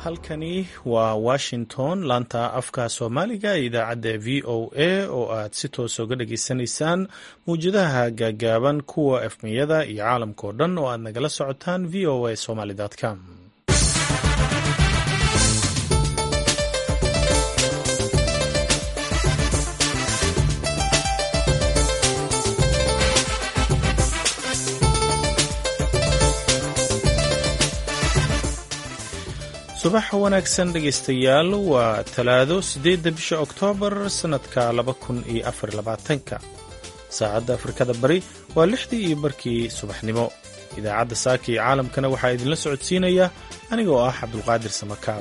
halkani waa washington laanta afka soomaaliga ee idaacadda v o a oo aad si toosa uga dhageysanaysaan mawjadaha gaagaaban kuwa efmiyada iyo caalamkao dhan oo aad nagala socotaan v o a somaly com subax wanaagsan dhegaystayaal waa talaado siddeedda bisha oktoobar sannadka laba kun iyo afar labaatanka saacadda afrikada bari waa lixdii iyo barkii subaxnimo idaacadda saaka iyo caalamkana waxaa idinla socodsiinaya anigoo ah cabdulqaadir samakaab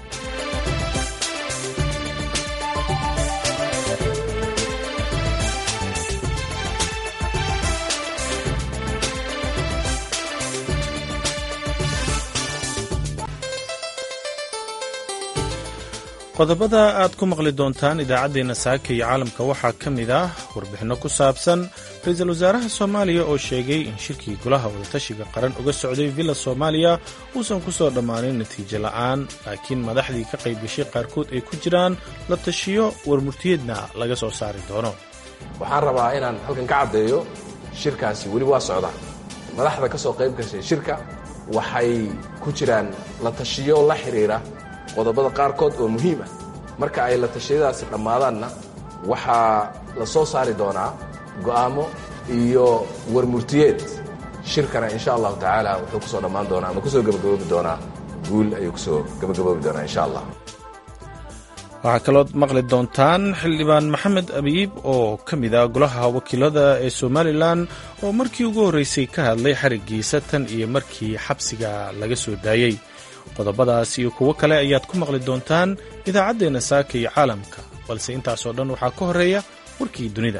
qodobada aad ku maqli doontaan idaacaddeenna saaka iyo caalamka waxaa ka mid ah warbixinno ku saabsan ra-iisul wasaaraha soomaaliya oo sheegay in shirkii golaha wadatashiga qaran uga socday villa soomaaliya uusan ku soo dhammaanin natiijo la'aan laakiin madaxdii ka qayb gashay qaarkood ay ku jiraan la tashiyo warmurtiyeedna laga soo saari doono waxaan rabaa inaan halkan ka caddeeyo shirkaasi weli waa socda madaxda ka soo qayb gashay shirka waxay ku jiraan la tashiyo la xidhiira qodobada qaarkood oo muhiim ah marka ay la tashiyadaasi dhammaadaanna waxaa la soo saari doonaa go'aamo iyo warmurtiyeed shirkana insha allahu tacaala wuxuu ku soo dhammaan doonaa ama kusoo gebagaboobi doonaa guul ayuu kusoo gebagaboobi doonaa insha allah waxaa kalood maqli doontaan xildhibaan maxamed abiib oo ka mid ah golaha wakiilada ee somalilan oo markii ugu horreysay ka hadlay xariggiisa tan iyo markii xabsiga laga soo daayey qodobadaas iyo kuwo kale ayaad ku maqli doontaan idaacaddeenna saaka iyo caalamka balse intaasoo dhan waxaa ka horreeya warkii dunida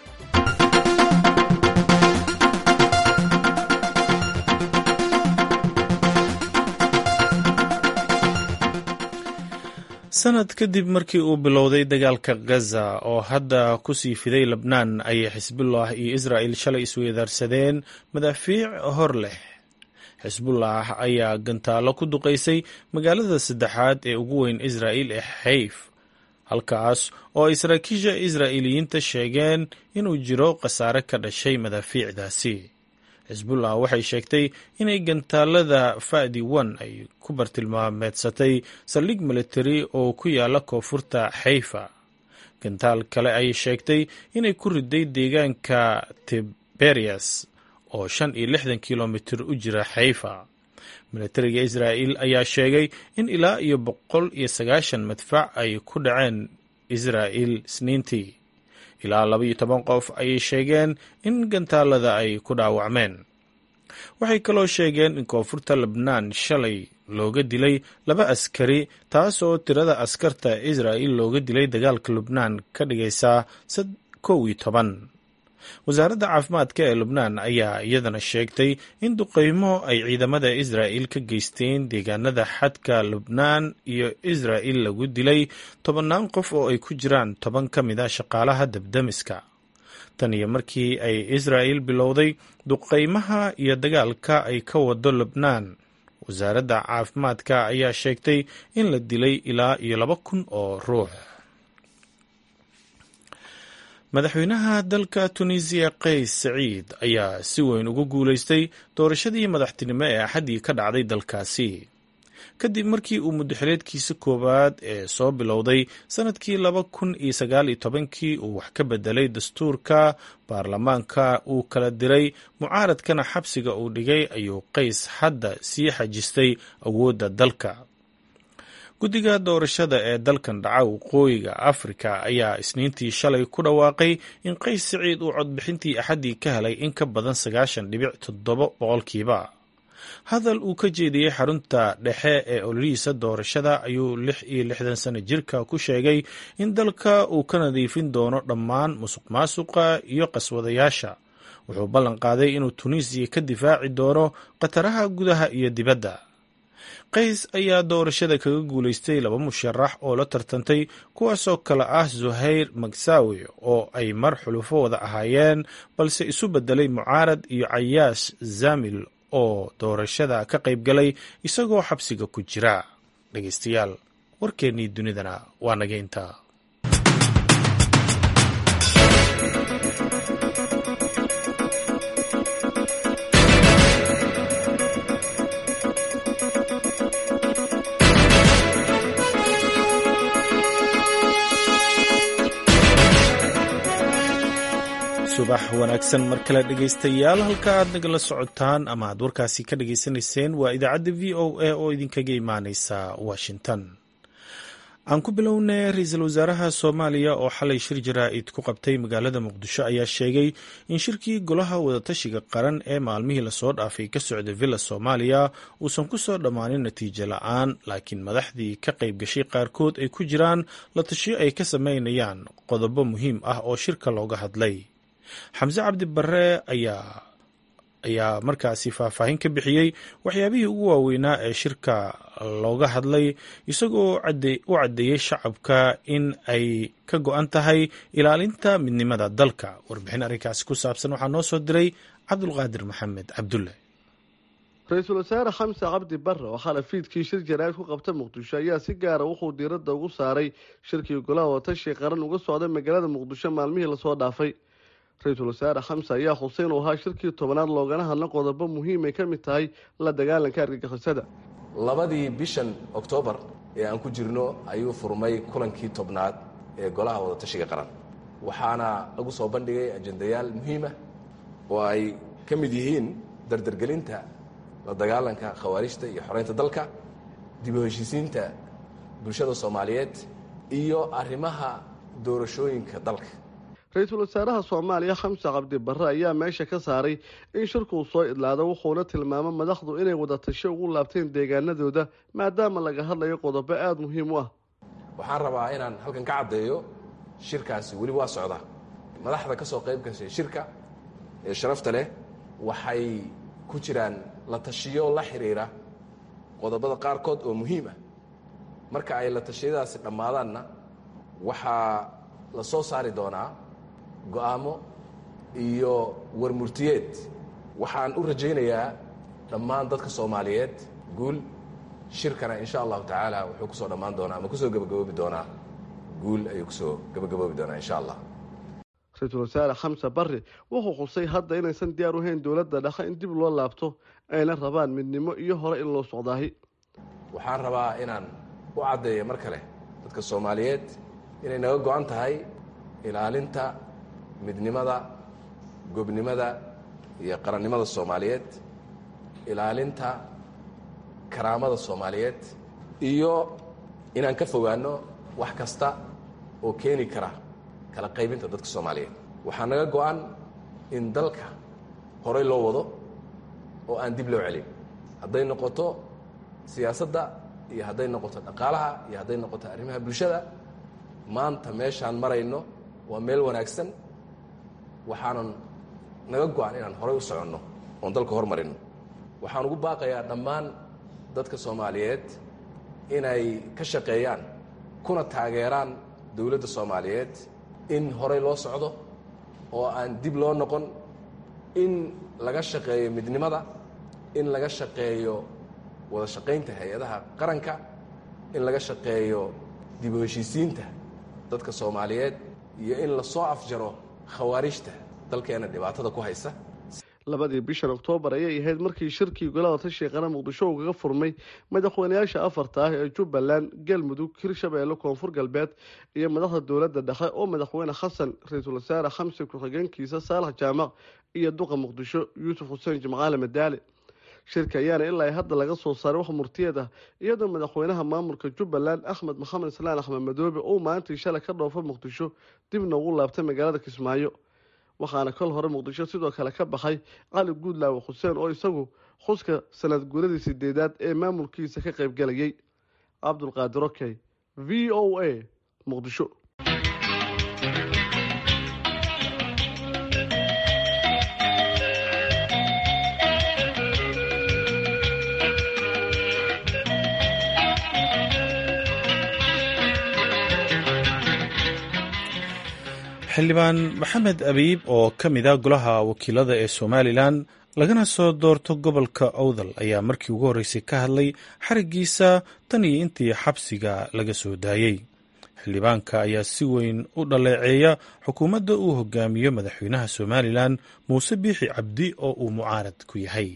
sanad kadib markii uu bilowday dagaalka gaza oo hadda ku sii fiday lebnaan ayay xisbullah iyo israa'il shalay isweydaarsadeen madaafiic hor leh xisbullah ayaa gantaallo ku duqaysay magaalada saddexaad ee ugu weyn israa'il ee xayf halkaas oo ay saraakiisha israa'iiliyiinta sheegeen inuu jiro khasaare ka dhashay madaafiicdaasi xisbullah waxay sheegtay inay gantaalada fa'di wan ay ku bartilmaameedsatay saldhig militari oo ku yaala koonfurta xayfa gantaal kale ayay sheegtay inay ku riday deegaanka tiberias oo shan iyo lixdan kilomitir u jira xayfa militariga israa'il ayaa sheegay in ilaa iyo boqol iyo sagaashan madfac ay ku dhaceen israa'il isniintii ilaa laba iyo toban qof ayay sheegeen in gantaalada ay ku dhaawacmeen waxay kaloo sheegeen in koonfurta lebnaan shalay looga dilay laba askari taas oo tirada askarta israa'il looga dilay dagaalka lubnaan ka dhigaysaa kow iyo toban wasaaradda caafimaadka ee lubnaan ayaa iyadana sheegtay in duqeymo ay ciidamada israa'il ka geysteen deegaanada xadka lubnaan iyo israa'il lagu dilay tobannaan qof oo ay ku jiraan toban ka mid a shaqaalaha dabdamiska tan iyo markii ay israa'il bilowday duqeymaha iyo dagaalka ay ka wado lubnaan wasaaradda caafimaadka ayaa sheegtay in la dilay ilaa iyo laba kun oo ruux madaxweynaha dalka tunisiya qays saciid ayaa si weyn ugu guulaystay doorashadii madaxtinimo ee axaddii ka dhacday dalkaasi kadib markii uu muddaxileedkiisa koowaad ee soo bilowday sannadkii laba kun iyo sagaal iyo tobankii uu wax ka bedelay dastuurka baarlamaanka uu kala diray mucaaradkana xabsiga uu dhigay ayuu qays hadda sii xajistay awoodda dalka guddiga doorashada ee dalkan dhaca waqooyiga afrika ayaa isniintii shalay ku dhawaaqay in qays siciid uu codbixintii axaddii ka helay in ka badan sagaashan dhibic toddoba boqolkiiba hadal uu ka jeediyey xarunta dhexe ee ololihiisa doorashada ayuu lix iyo lixdan sano jirka ku sheegay in dalka uu ka nadiifin doono dhammaan musuq maasuqa iyo qaswadayaasha wuxuu ballan qaaday inuu tunisiya ka difaaci doono khataraha gudaha iyo dibadda qays ayaa doorashada kaga guulaystay laba musharax oo la tartantay kuwaasoo kale ah zuhayr magsawi oo ay mar xulufo wada ahaayeen balse isu bedelay mucaarad iyo cayaash zamil oo doorashada ka qayb galay isagoo xabsiga ku jira dhegeystayaal warkeennii dunidana waa naga intaa subax wanaagsan mar kale dhegaystayaal halka aad nagala socotaan ama aad warkaasi ka dhageysanayseen waa idaacadda v o a oo idinkaga imaaneysa washington aan ku bilownay ra-iisul wasaaraha soomaaliya oo xalay shir jaraa'id ku qabtay magaalada muqdisho ayaa sheegay in shirkii golaha wadatashiga qaran ee maalmihii lasoo dhaafay ka socday villa soomaaliya uusan ku soo dhammaanin natiijo la-aan laakiin madaxdii ka qayb gashay qaarkood ay ku jiraan la tashiyo ay ka sameynayaan qodobo muhiim ah oo shirka looga hadlay xamse cabdi barre ayaa ayaa markaasi faahfaahin ka bixiyey waxyaabihii ugu waaweynaa ee shirka looga hadlay isagoo u caddeeyey shacabka in ay ka go-an tahay ilaalinta midnimada dalka warbixin arrinkaasi ku saabsan waxaa noo soo diray cabdulqaadir maxamed cabdulle ra-iisul wasaare xamse cabdi barre oo xalay fiidkii shir jaraa'id ku qabta muqdisho ayaa si gaara wuxuu diiradda ugu saaray shirkii golaha watashi qaran uga socday magaalada muqdisho maalmihii lasoo dhaafay ra-iisul wasaare xamse ayaa xuseen uu ahaa shirkii tobanaad loogana hadla qodobo muhiim ay ka mid tahay la dagaalanka argagixisada labadii bishan oktoobar ee aan ku jirno ayuu furmay kulankii tobnaad ee golaha wadatashiga qaran waxaana lagu soo bandhigay ajendayaal muhiimah oo ay ka mid yihiin dardargelinta la dagaalanka khawaarijta iyo xoreynta dalka dib u heshiisiinta bulshada soomaaliyeed iyo arrimaha doorashooyinka dalka ra-iisul wasaaraha soomaaliya xamse cabdi barre ayaa meesha ka saaray in shirkuu soo idlaado wuxuuna tilmaamay madaxdu inay wadatasho ugu laabteen deegaanadooda maadaama laga hadlayo qodobo aada muhiim u ah waxaan rabaa inaan halkan ka caddeeyo shirkaasi weli waa socdaa madaxda ka soo qayb gashay shirka ee sharafta leh waxay ku jiraan la tashiyo la xidhiira qodobada qaarkood oo muhiim ah marka ay la tashiyadaasi dhammaadaanna waxaa la soo saari doonaa go-aamo iyo warmurtiyeed waxaan u rajaynayaa dhammaan dadka soomaaliyeed guul shirkana insha allahu tacaala wuxuu kusoo dhammaan doonaa ama kusoo gebagaboobi doonaa guul ayuu kusoo gebagaboobi doonaa insha allah ra-iisul wasaare xamse barre wuxuu xusay hadda inaysan diyaar u hayn dowladda dhexe in dib loo laabto ayna rabaan midnimo iyo hore in loo socdaahi waxaan rabaa inaan u caddeeyo mar kale dadka soomaaliyeed inay naga go-an tahay ilaalinta midnimada gobnimada iyo qarannimada soomaaliyeed ilaalinta karaamada soomaaliyeed iyo inaan ka fogaanno wax kasta oo keeni kara kala qaybinta dadka soomaaliyeed waxaa naga go-an in dalka horey loo wado oo aan dib loo celin hadday noqoto siyaasadda iyo hadday noqoto dhaqaalaha iyo hadday noqoto arrimaha bulshada maanta meeshaan marayno waa meel wanaagsan waxaanan naga go-an inaan horay u soconno oon dalka hormarino waxaan ugu baaqayaa dhammaan dadka soomaaliyeed inay ka shaqeeyaan kuna taageeraan dowladda soomaaliyeed in horay loo socdo oo aan dib loo noqon in laga shaqeeyo midnimada in laga shaqeeyo wada shaqaynta hay-adaha qaranka in laga shaqeeyo dib u heshiisiinta dadka soomaaliyeed iyo in lasoo afjaro khawaarijta dalkeena dhibaatada ku haysa labadii bishan oktoobar ayay ahayd markii shirkii golaha tashiga qaran muqdisho uu kaga furmay madaxweynayaasha afarta ah ee jubbaland galmudug hirshabeelle koonfur galbeed iyo madaxda dowladda dhexe oo madaxweyne xasan ra-iisul wasaare xamse ku-xigeenkiisa saalax jaamac iyo duqa muqdisho yuusuf xuseen jimcaale madaale shirka ayaana ilaa hadda laga soo saaray wax murtiyeed ah iyadoo madaxweynaha maamulka jubbaland axmed maxamed islaan axmed madoobe uu maalintii shalay ka dhoofa muqdisho dibna ugu laabtay magaalada kismaayo waxaana kol hore muqdisho sidoo kale ka baxay cali guudlaawe xuseen oo isagu xuska sanad guuradii sideedaad ee maamulkiisa ka qaybgalayay cabdulqaadir okey v o a muqdisho xildhibaan maxamed abiib oo ka mid a golaha wakiilada ee somalilan lagana soo doorto gobolka owdal ayaa markii ugu horreysay ka hadlay xarigiisa tan iyo intii xabsiga laga soo daayey xildhibaanka ayaa si weyn u dhaleeceeya xukuumadda uu hogaamiyo madaxweynaha somalilan muuse biixi cabdi oo uu mucaarad ku yahay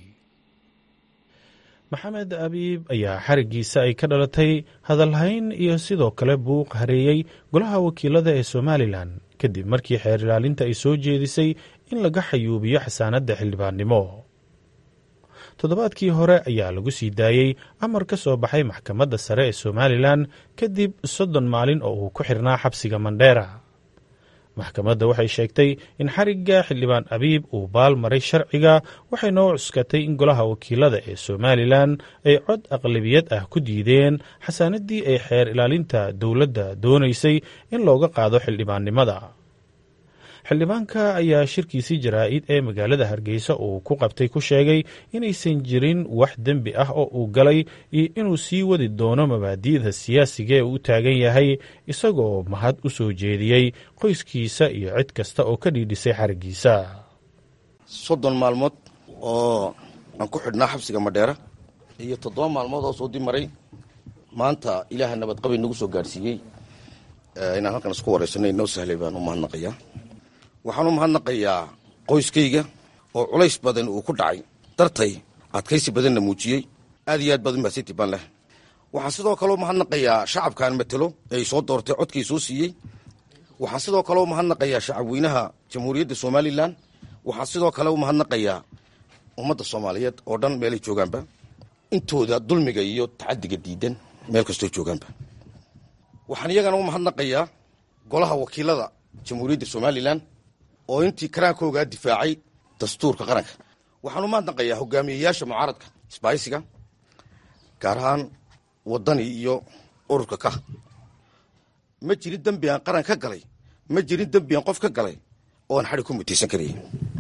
maxamed abiib ayaa xarigiisa ay ka dhalatay hadalhayn iyo sidoo kale buuq hareeyey golaha wakiilada ee somalilan kadib markii xeer ilaalinta ay soo jeedisay in laga xayuubiyo xasaanadda xildhibaannimo toddobaadkii hore ayaa lagu sii daayey amar ka soo baxay maxkamadda sare ee somalilan kadib soddon maalin oo uu ku xirnaa xabsiga mandheera maxkamadda waxay sheegtay in xarigga xildhibaan abiib uu baal maray sharciga waxayna u cuskatay in golaha wakiilada ee somalilan ay cod aqlabiyad ah ku diideen xasaanaddii ay xeer ilaalinta dowladda doonaysay in looga qaado xildhibaannimada xildhibaanka ayaa shirkiisii jaraa'id ee magaalada hargeysa uu ku qabtay ku sheegay inaysan jirin wax dembi ah oo uu galay iyo inuu sii wadi doono mabaadi'da siyaasiga ee uu taagan yahay isagoo mahad u soo jeediyey qoyskiisa iyo cid kasta oo ka dhiidhisay xariggiisa soddon maalmood oo aan ku xidhnaa xabsiga madheera iyo toddoba maalmood oo soo dib maray maanta ilaaha nabadqabay nagu soo gaadhsiiyey inaan halkan isku waraysanay inoo sahlay baan u mahadnaqayaa waxaan u mahadnaqayaa qoyskayga oo culays badan uu ku dhacay dartay adkaysi badanna muujiyey aad iyo aad baad u mahadsanti baan leh waxaan sidoo kaleo mahadnaqayaa shacabkaan matelo ee ay soo doortay codkay soo siiyey waxaan sidoo kale u mahadnaqayaa shacabweynaha jamhuuriyadda somalilan waxaan sidoo kale u mahadnaqayaa ummadda soomaaliyeed oo dhan meelay joogaanba intooda dulmiga iyo tacadiga diidan meel kastoo joogaanba waxaan iyagana u mahadnaqayaa golaha wakiilada jamhuuriyadda somalilan oo intii karaankoogaa difaacay dastuurka qaranka waxaan u mahadnaqayaa hogaamiyeyaasha mucaaradka isbaaysiga gaar ahaan waddani iyo ururka ka ma jirin dembi aan qaran ka galay ma jirin dembi aan qof ka galay oo aan xadhi ku mutaysan karaya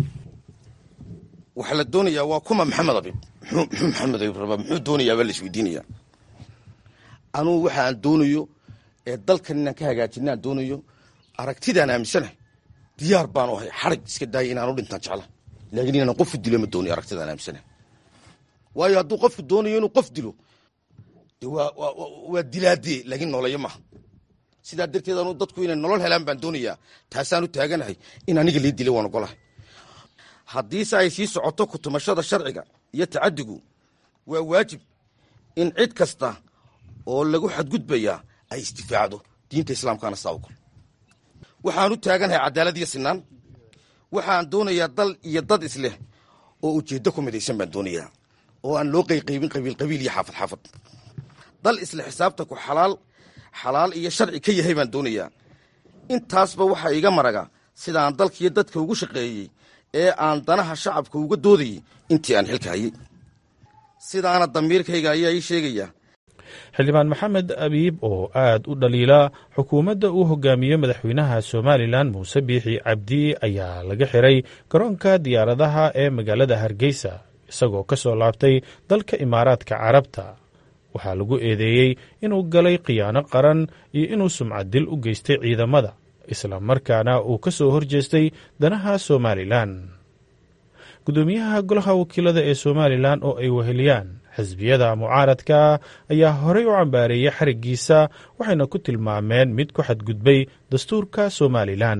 waxaa la doonayaa waa kuma maxamed abib muxuu muxuu maxamed abib rabaa muxuu doonayaa baa la isweydiinayaa anugu waxa aan doonayo ee dalkan inaan ka hagaajina aan doonayo aragtidaan aaminsanahay diyaar baanu ahay xarig iska daaya inaan u dhintaan jecla laakiin inaan qofku dilo ma doonayo aragtidaan aaminsanahay waayo hadduu qofku doonayo inuu qof dilo de waa waa dilaadee laakiin nooleeyo maaha sidaa darteed anu dadku inay nolol helaan baan doonayaa taasaan u taaganahay in aniga lii dilay waan ogolahay haddiise ay sii socoto kutumashada sharciga iyo tacadigu waa waajib in cid kasta oo lagu xadgudbayaa ay isdifaacdo diinta islaamkaana saa ogol waxaan u taaganahay cadaalad iyo sinaan waxaan doonayaa dal iyo dad isleh oo ujeeddo ku midaysan baan doonayaa oo aan loo qayqaybin qabiil qabiil iyo xaafad xaafad dal isle xisaabtanku xalaal xalaal iyo sharci ka yahay baan doonayaa intaasba waxaa iga maraga sidaan dalkiiyo dadka ugu shaqeeyey ee aan danaha shacabka uga doodayey intii aan xilka hayey sidaana damiirkayga ayaa ii sheegaya xildhibaan maxamed abiib oo aad u dhaliila xukuumadda uu hogaamiyo madaxweynaha somalilan muuse biixi cabdi ayaa laga xiray garoonka diyaaradaha ee magaalada hargeysa isagoo ka soo laabtay dalka imaaraadka carabta waxaa lagu eedeeyey inuu galay khiyaano qaran iyo inuu sumcad dil u geystay ciidamada isla markaana uu ka soo horjeestay danaha somalilan guddoomiyaha golaha wakiilada ee somalilan oo ay weheliyaan xisbiyada mucaaradka ayaa horey u cambaareeyey xariggiisa waxayna ku tilmaameen mid ku xadgudbay dastuurka somalilan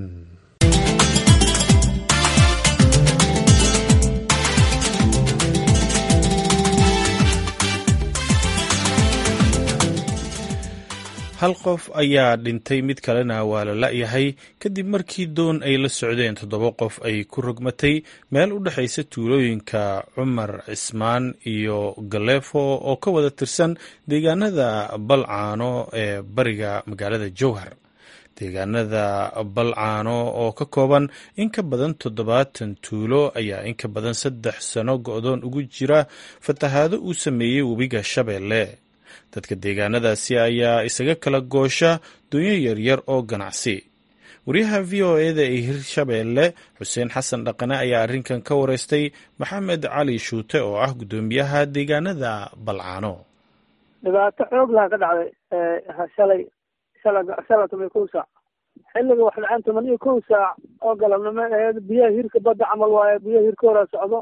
hal qof ayaa dhintay mid kalena waa la la'yahay kadib markii doon ay la socdeen toddoba qof ay ku rogmatay meel u dhexaysa tuulooyinka cumar cismaan iyo galeefo oo ka wada tirsan deegaanada balcaano ee bariga magaalada jowhar deegaanada balcaano oo ka kooban in ka badan toddobaatan tuulo ayaa in ka badan saddex sano go-doon ugu jira fatahaado uu sameeyey webiga shabeelle dadka deegaanadaasi ayaa isaga kala goosha doonyo yaryar oo ganacsi wariyaha v o eda ee hirshabeelle xuseen xasan dhaqane ayaa arrinkan ka wareystay maxamed cali shuute oo ah guddoomiyaha deegaanada balcaano dhibaato xoog laha ka dhacday shalay shala toban iyo kow saac xilliga wax dhaceen toban iyo kow saac oo galabnimo aheed biyaha hirka badda camal waaye biyaha hirka horaa socdo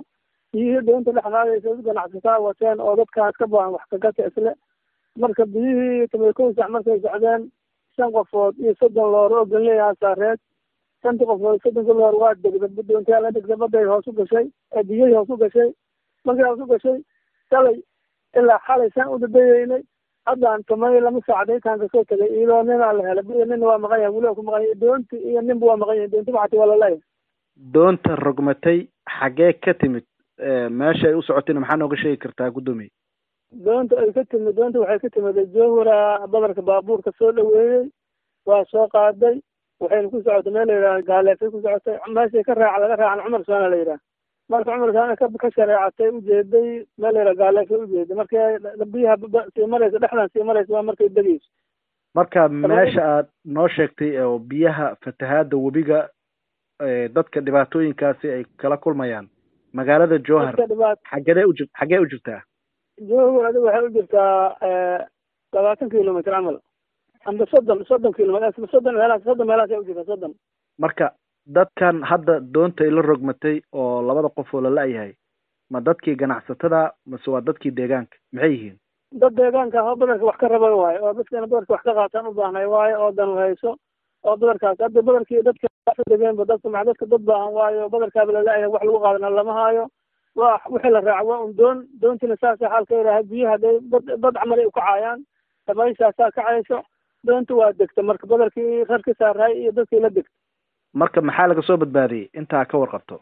biyihii doonta dhex qaadaysa dad ganacsataa wateen oo dadkaas ka baahan wax kagata isle marka biyihii toban kow sac markay socdeen shan qofood iyo soddon loor oo ganleeyaha saareed shantii qofood soddonka loor waa degda doontaa la degda baday hoos u gashay ee biyihii hoos u gashay markii hoos u gashay shalay ilaa xalay saan u dadayeynay haddaan tumay lama saacdaytaan kasoo tegay iyadoo ninaa la helay iyo nina waa maqan yahay weliba ku maqan yahay doonti iyo ninba waa maqan yahay doonti waxati waa laleeyahay doonta rogmatay xaggee ka timid meesha ay u socotayna maxaa nooga sheegi kartaa guddoomiye doonta ay ka timid doonta waxay ka timid jowhara badarka baabuurka soo dhaweeyey waa soo qaaday waxayna ku socotay meel la yidhaha gaaleefay ku socotay meeshay ka raaca laga raacan cumar saana la yidhaha marka cumar saana ka ka shareecatay ujeeday meel la yidhaha gaaleefay ujeeday markay biyaha sii maraysa dhexdan sii maraysa waa markay degeyso marka meesha aad noo sheegtay oo biyaha fatahaada webiga dadka dhibaatooyinkaasi ay kala kulmayaan magaalada jowhar xagedee uji xaggee u jirtaa jowhar adiga waxay u jirtaa labaatan kilomitr camal amba soddon soddon kilomitr soddon meelaas soddon meelaas ay u jirtaa soddon marka dadkan hadda doonta ay la rogmatay oo labada qof oo lala-yahay ma dadkii ganacsatada mase waa dadkii deegaanka maxay yihiin dad deegaanka oo badarka wax ka raba waayo oo dadkana badarka wax ka qaataan u baahnay waayo oo dan hayso oo badarkaas hadda badarkii dadka degeenba dadka ma dadka dad baahan waayo badarkaaba lala-yahay wax lagu qaadana lama haayo waa wixii la raaco waa un doon doontina saasa xaalka yidhaaha biyaha haday bad bad camal ay ukacaayaan dabayshaasaa kacayso doonta waa degta marka badarkii rarki saaraay iyo dadkii la degta marka maxaa laga soo badbaadiyey intaa ka warqabto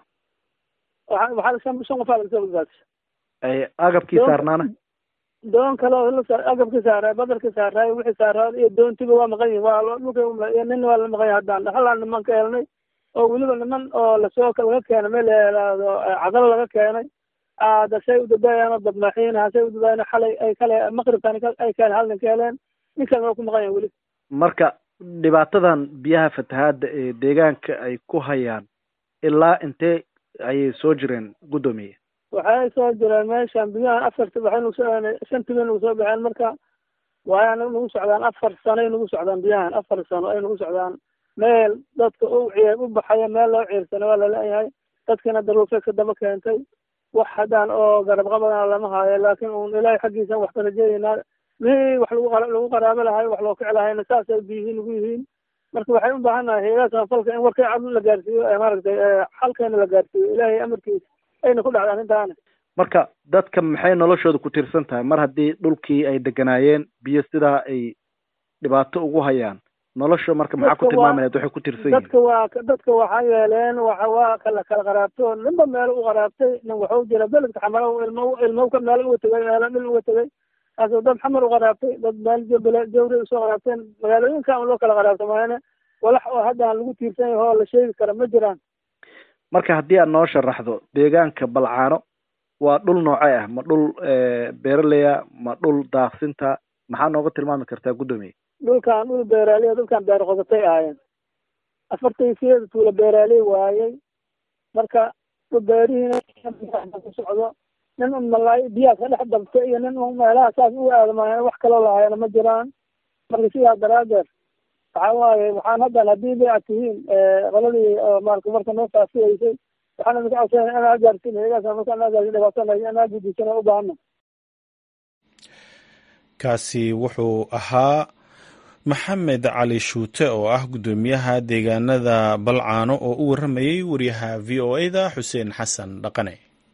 waxa waxaa shan shan qofaa laga soo badbaadisay agabkii saarnaana doon kale oo agabkii saaraay badarkii saaraay wixii saaraay iyo doontiba waa maqan yihin waa dhulka iyo nin waa la maqan yahay haddaan halaan niman ka helnay oo weliba niman oo lasoo laga keenay meel layihaahdo cadalo laga keenay dasay udadaayaan oo badmaaxiin hasay udadaayaan xalay ay kale maqribkan ay keen hal nin ka heleen ninkan waa ku maqan yahay weli marka dhibaatadan biyaha fatahaada ee deegaanka ay ku hayaan ilaa intee ayay soo jireen guddoomiye waxay soo jireen meeshan biyahan afarti waxay nagu soo shanti bay nagu soo baxeen marka waaya nagu socdaan afar sano ay nagu socdaan biyahan afar sano ay nagu socdaan meel dadka u ciir u baxaya meel loo ciirsana waa laleeyahay dadkina daruufeed ka daba keentay wax haddaan oo garab qabadana lama haayo laakiin un ilaahay xaggiisa wax ka rajeeyeynaa mihii wax lagu lagu qaraabo lahay wax loo kici lahayna saasay biyihiin nagu yihiin marka waxay u baahan nahay hayadaha samafalka in warkay cad la gaarsiiyo maaragtay xalkeena la gaarsiiyo ilaahay amarkiisa ayna ku dhacda arrintaana marka dadka maxay noloshooda ku tiirsan tahay mar haddii dhulkii ay deganaayeen biyo sidaa ay dhibaato ugu hayaan nolosha marka maxaa ku tilmaamayaad waxay ku tiirsan yihiin dadka waa dadka waxaa yeeleen waxa waa kala kala qaraabto ninba meel u qaraabtay nin waxuu jira beledka xamalo ilmo ilmo ka meel uga tegay meelo dhil uga tegay kaasoo dad xamar u qaraabtay dad meel jawri usoo qaraabteen magaalooyinka loo kala qaraabta maayane walax oo haddaan lagu tiirsan yaho la sheegi kara ma jiraan marka haddii aad noo sharaxdo deegaanka balcaano waa dhul noocee ah ma dhul beeraleya ma dhul daaqsinta maxaa nooga tilmaami kartaa guddoomiye dhulkan dhul beeraaliya dhulkan beer qodatay ahaayeen afartan sideeda tuula beeraaley waayey marka beerihiina ku socdo nin un malaay biyaha ka dhex dabta iyo nin un meelaha saas u aadamaayeen wax kaloo lahaayana ma jiraan marka sidaa daraadeed waxa waaye waxaan haddan haddii bay ad tihiin qoladii maalka marka noo faafiyeysay waxaan idinka codsanaya inaa gaarsiin hayadaas marka anaa gaarsiin dhibaatanay anaa gudisan u baahana kaasi wuxuu ahaa maxamed cali shuute oo ah guddoomiyaha deegaanada balcaano oo u warramayay wariyaha v o a da xuseen xasan dhaqane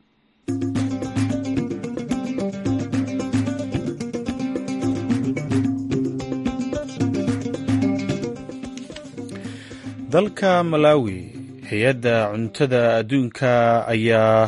dalka malawi hay-adda cuntada adduunka ayaa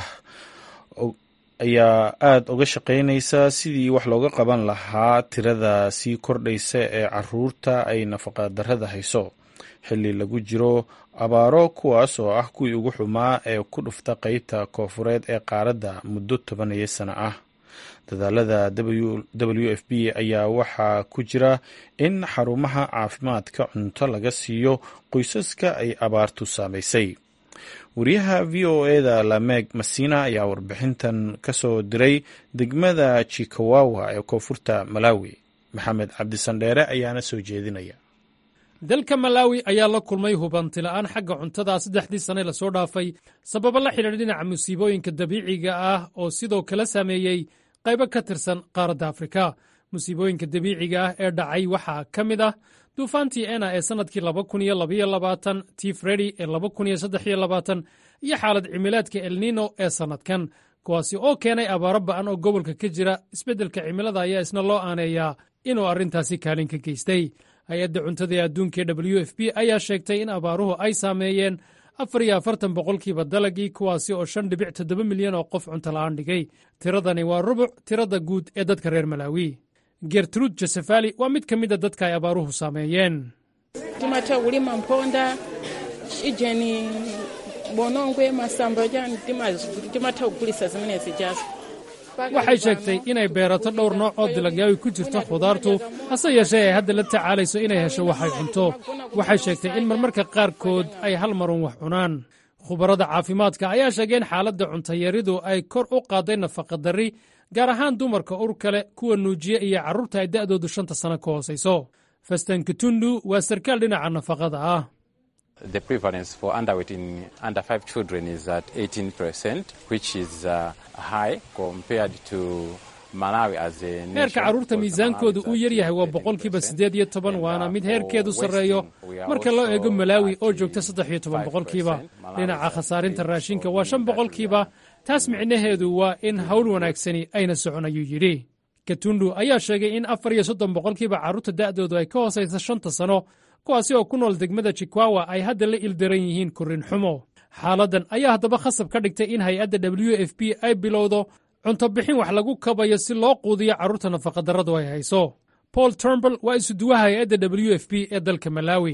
ayaa aada uga shaqeynaysa sidii wax looga qaban lahaa tirada sii kordhaysa ee caruurta ay nafaqadarrada hayso xilli lagu jiro abaaro kuwaas oo ah kuwii ugu xumaa ee ku dhufta qeybta koofureed ee qaaradda muddo tobaniyo sano ah dadaalada w f b ayaa waxaa ku jira in xarumaha caafimaadka cunto laga siiyo qoysaska ay abaartu saamaysay wariyaha v o e da lameeg masina ayaa warbixintan ka soo diray degmada jikawawa ee koonfurta malawi maxamed cabdisandheere ayaana soo jeedinaya dalka malaawi ayaa la kulmay hubantila'aan xagga cuntada saddexdii sane lasoo dhaafay sababo la xidhiidha dhinaca musiibooyinka dabiiciga ah oo sidoo kale saameeyey qaybo ka tirsan qaaradda afrika musiibooyinka dabiiciga ah ee dhacay waxaa ka mid ah duufaantii ena ee sannadkii tii fredi ee iyo xaalad cimilaadka elnino ee sannadkan kuwaasi oo keenay abaaro ba'an oo gobolka ka jira isbeddelka cimilada ayaa isna loo aaneeyaa inuu arrintaasi kaalin ka geystay hay-adda cuntada ee adduunka ee w f b ayaa sheegtay in abaaruhu ay saameeyeen afar iyo afartan boqolkiiba dalagii kuwaasi oo shan dhibic toddoba milyan oo qof cuntola-aan dhigay tiradani waa rubuc tirada guud ee dadka reer malaawi gertruud josefali waa mid ka mida dadka ay abaaruhu saameeyeen waxay sheegtay inay beerato dhowr nooc oo dilagyawi ku jirto khudaartu hase yeeshee ay hadda la tacaalayso inay hesho waxay cunto waxay sheegtay in marmarka qaarkood ay hal marun wax cunaan khubarada caafimaadka ayaa sheegay in xaaladda cuntayaridu ay kor u qaaday nafaqadarri gaar ahaan dumarka ur kale kuwa nuujiya iyo carruurta ay da'doodu shanta sano ka hoosayso fastan katundu waa sarkaal dhinaca nafaqada ah The prevalence for underweight in under five children is at 18%, which is uh, high compared to heerka carruurta miisaankoodu uu yar yahay waa boqolkiiba siddeed iyo toban waana mid heerkeedu sarreeyo marka loo eego malaawi oo joogta saddex iyo toban boqolkiiba dhinaca khasaarinta raashinka waa shan boqolkiiba taas micnaheedu waa in hawl wanaagsani ayna socon ayuu yidhi katundu ayaa sheegay in afar iyo soddon boqolkiiba carruurta da'doodu ay ka hoosaysa shanta sano kuwaasi oo ku nool degmada jikwawa ay hadda la ildaran yihiin korrin xumo xaaladdan ayaa haddaba khasab ka dhigtay in hay-adda w f b ay bilowdo cunto bixin wax lagu kabayo si loo quudiyo carruurta nafaqadarradu ay hayso paul turnbal waa isuduwaha hay-adda w f b ee dalka malaawi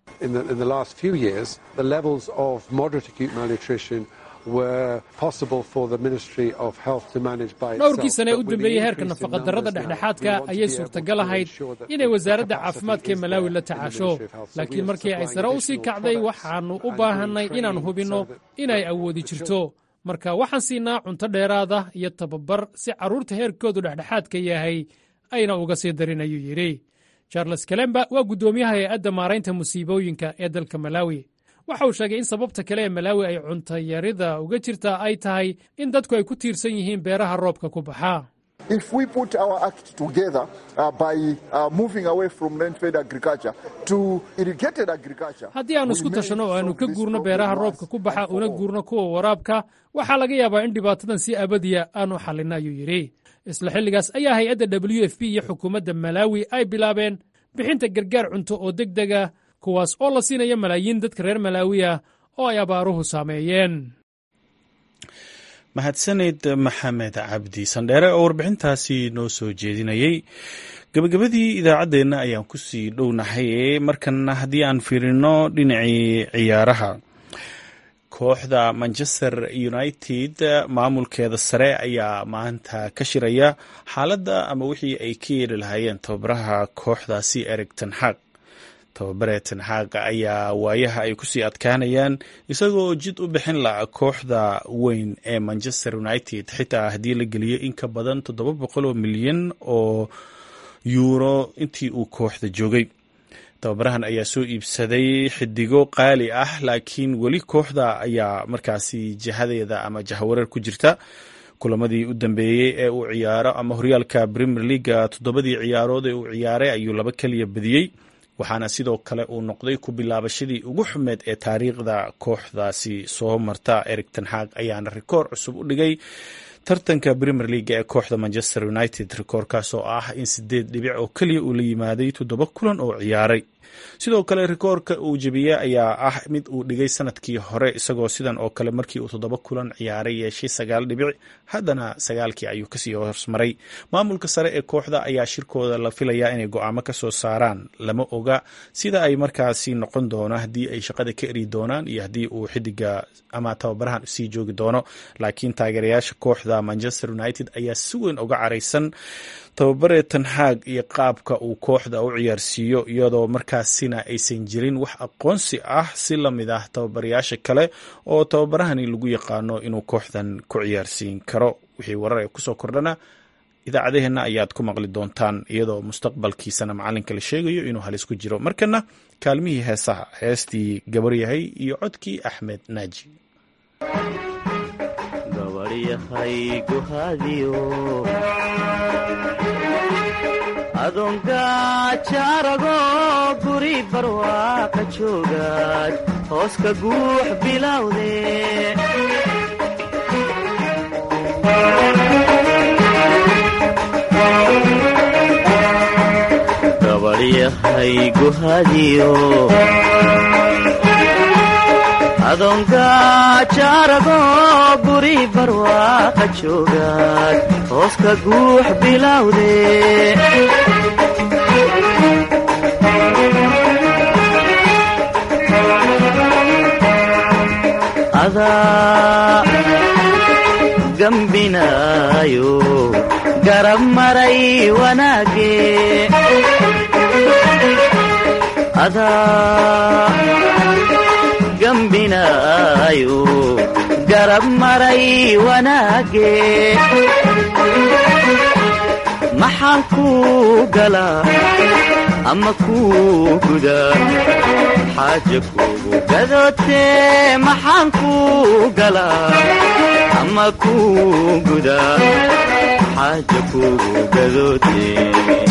dhowrkii sane ee u dambeeyey heerka nafaqadarrada dhexdhexaadka ayay suurtagal ahayd inay wasaaradda caafimaadka ee malaawi la tacaasho laakiin markii ay sare u sii kacday waxaannu u baahannay inaan hubinno inay awoodi jirto marka waxaan siinaa cunto dheeraada iyo tababar si carruurta heerkoodu dhexdhexaadka yahay ayna uga sii darin ayuu yidhi charles kalemba waa guddoomiyaha hay-adda maaraynta musiibooyinka ee dalka malaawi waxa uu sheegay in sababta kale ee malaawi ay cuntayarida uga jirtaa ay tahay in dadku ay ku tiirsan yihiin beeraha roobka ku baxa haddii aannu isku tashanno oo aannu ka guurno beeraha roobka ku baxa una guurno kuwa waraabka waxaa laga yaabaa in dhibaatadan si abadiya aanu xallinno ayuu yidhi isla xilligaas ayaa hay-adda w f b iyo xukuumadda malaawi ay bilaabeen bixinta gargaar cunto oo deg dega kuwaas oo la siinaya malaayiin dadka reer malaawi ah oo ay abaaruhu saameeyeen mahadsaned maxamed cabdi sandheere oo warbixintaasi noo soo jeedinayey gabagabadii idaacaddeenna ayaan kusii dhownahay markanna haddii aan fiirino dhinacii ciyaaraha kooxda manchester united maamulkeeda sare ayaa maanta ka shiraya xaaladda ama wixii ay ka yeeli lahaayeen tababaraha kooxdaasi erig tenxaaq tababare tenxaaq ayaa waayaha ay kusii adkaanayaan isagoo jid u bixin laha kooxda weyn ee manchester united xitaa haddii la geliyo in ka badan toddoba boqol oo milyan oo yuuro intii uu kooxda joogay tababarahan ayaa soo iibsaday xidigo qaali ah laakiin weli kooxda ayaa markaasi jihadeeda ama jahawareer ku jirta kulamadii u dambeeyey ee uu ciyaaro ama horyaalka premier leaga toddobadii ciyaarood ee uu ciyaaray ayuu laba keliya badiyey waxaana sidoo kale uu noqday ku bilaabashadii ugu xumeed ee taariikhda kooxdaasi soo marta erig tenxaaq ayaana rikoor cusub u dhigay tartanka premier leaga ee kooxda manchester united rikoorkaas oo ah in sideed dhibic oo keliya uu la yimaaday toddoba kulan oo ciyaaray sidoo kale rikoorka uu jebiyey ayaa ah mid uu dhigay sanadkii hore isagoo sidan oo kale markii uu toddoba kulan ciyaaray yeeshay sagaal dhibic haddana sagaalkii ayuu kasii horsmaray maamulka sare ee kooxda ayaa shirkooda la filayaa inay go-aamo ka soo saaraan lama oga sida ay markaasi noqon doono haddii ay shaqada ka eri doonaan iyo haddii uu xidiga ama tababarahan sii joogi doono laakiin taageerayaasha kooxda manchester united ayaa si weyn uga caraysan tababare tanxaag iyo qaabka uu kooxda u ciyaarsiiyo iyadoo markaasina aysan jirin wax aqoonsi ah si lamid ah tababarayaasha kale oo tababarahani lagu yaqaano inuu kooxdan ku ciyaarsiin karo wixii warar ee kusoo kordhana idaacadaheenna ayaad ku maqli doontaan iyadoo mustaqbalkiisana macalinka la sheegayo inuu halis ku jiro markana kaalmihii heesaha heestii gabaryahay iyo codkii axmed naaji adoongajaarago guri barwaaqa joogaad hooska guux bilowde gabaryahay guhadiyo adoongajaarago guri barwaaqa joogaad hooska guux bilowde adaa gambinaayo garab maray wanaage adaa gambinaayo garab maray wanaage maxaan kuu galaa ama kuu gudaa xaaja kuugu gadootee maxaan kuu galaa ama kuu gudaa xaaja kuugu gadootee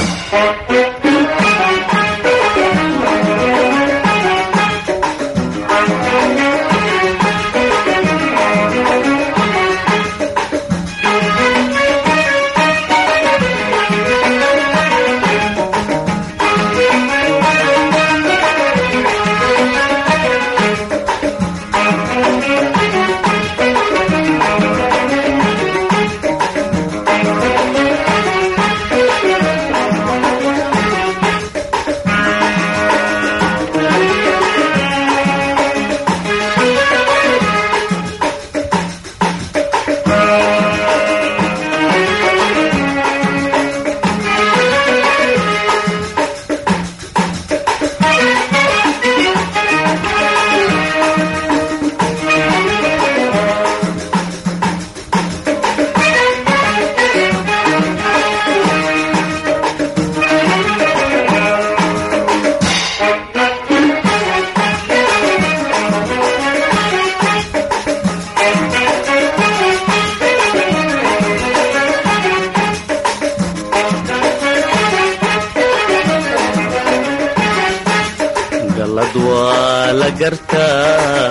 galad waa la gartaa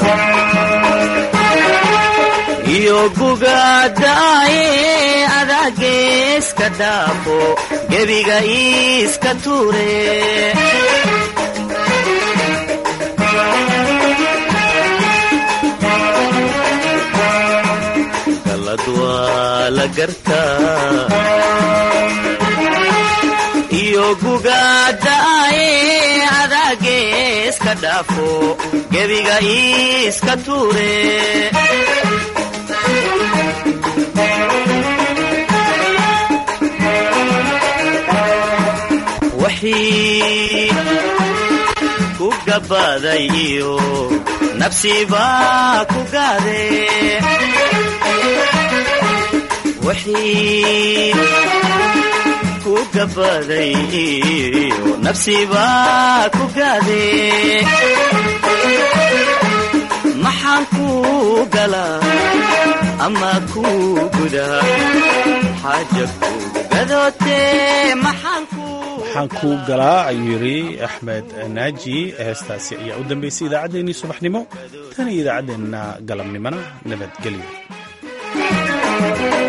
iyo gugaadaaye adaageeska dhaafo gebiga iiska tuure galad waa la gartaa iyo gugaadaaye adaageeska dhaafo gebiga iiska tuure wixii ku gabbaaday iyo nafsibaa ku gaade wixii ku gabbaaday iyo nafsibaa ku gaade maxaan kuu galaa ama kuu gudaa xaaja kuugu gadootee maxaan waxaan kuu galaa ayuu yidhi axmed naaji heestaasi ayaa u dambaysay idaacaddeenii subaxnimo tan iyo idaacaddeenna galabnimona nabadgelyo